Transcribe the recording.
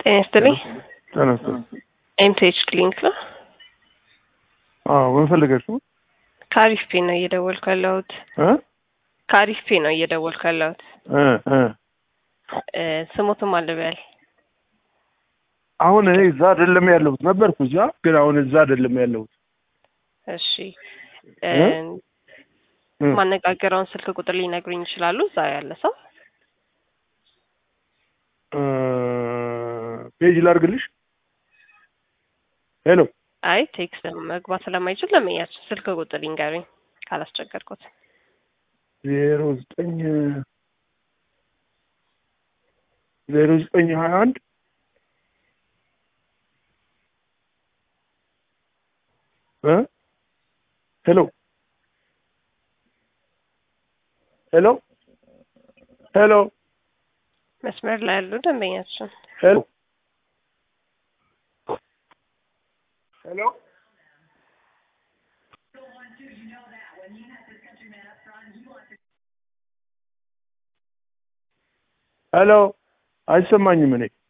ጤና ይስጥልኝ። ተነስቶ ኤምቲኤች ክሊኒክ ነው። አዎ ምን ፈልገሽ ነው? ከአሪፍ ፔ ነው እየደወልኩ ያለሁት። እ ከአሪፍ ፔ ነው እየደወልኩ ያለሁት። እ እ እ ስሞትም አልበል አሁን እኔ እዛ አይደለም ያለሁት ነበርኩ እዛ፣ ግን አሁን እዛ አይደለም ያለሁት። እሺ እ እ? እ ማነጋገረውን ስልክ ቁጥር ሊነግሩኝ ይችላሉ? እዛ ያለ ሰው እ ፔጅ ላድርግልሽ? ሄሎ አይ ቴክስት መግባት ስለማይችል ለመያችን ስልክ ቁጥር ይንገሩኝ ካላስቸገርኩት። ዜሮ ዘጠኝ ዜሮ ዘጠኝ ሀያ አንድ እ ሄሎ ሄሎ ሄሎ መስመር ላይ ያሉ ደንበኛችን ሄሎ ሄሎ ሄሎ አይሰማኝም እኔ